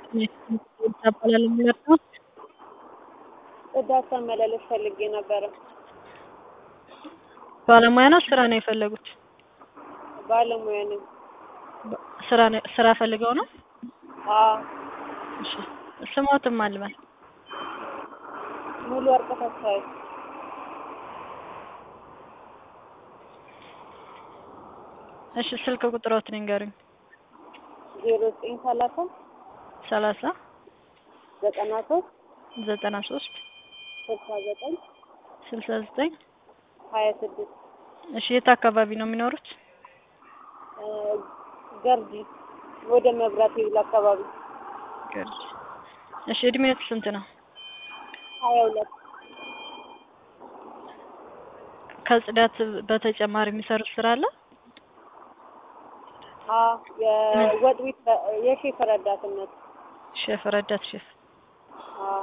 ይባላል የሚመርጠው ጽዳት መመላለስ ፈልጌ ነበረ። ባለሙያ ነው ስራ ነው የፈለጉት? ባለሙያ ነኝ። ስራ ነው ስራ ፈልገው ነው? አዎ እሺ ስሞትም አልበል ሙሉ ወርቅ ተስፋዬ እሺ ስልክ ቁጥሮትን ንገሩኝ። ዜሮ ዘጠኝ ሰላሳ ሰላሳ ዘጠና ሶስት ዘጠና ሶስት ስልሳ ዘጠኝ ስልሳ ዘጠኝ ሀያ ስድስት እሺ የት አካባቢ ነው የሚኖሩት? ገርጂ ወደ መብራት ይብል አካባቢ ገርጂ። እሺ እድሜዎት ስንት ነው? ሀያ ሁለት ከጽዳት በተጨማሪ የሚሰሩት ስራ አለ? አዎ የወጥ ቤት የሼፍ ረዳትነት ሼፍ፣ ረዳት ሼፍ። አዎ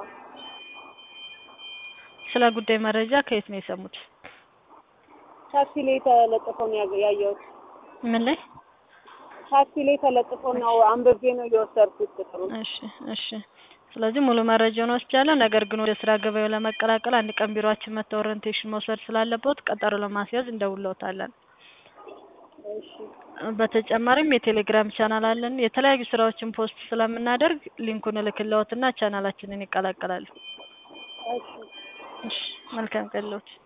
ስለ ጉዳይ መረጃ ከየት ነው የሰሙት? ታክሲ ላይ ተለጥፎ ነው ያገ- ያየሁት። ምን ላይ? ታክሲ ላይ ተለጥፎ ነው አንብቤ ነው የወሰድኩት ቁጥሩ። እሺ እሺ። ስለዚህ ሙሉ መረጃውን ወስጃለሁ። ነገር ግን ወደ ስራ ገበያው ለመቀላቀል አንድ ቀን ቢሮአችን መጥተው ኦሪንቴሽን መውሰድ ስላለበት ቀጠሮ ለማስያዝ እንደውለውታለን። እሺ በተጨማሪም የቴሌግራም ቻናል አለን። የተለያዩ ስራዎችን ፖስት ስለምናደርግ ሊንኩን እልክልዎትና ቻናላችንን ይቀላቀላሉ። እሺ እሺ መልካም ቀን ልዎት።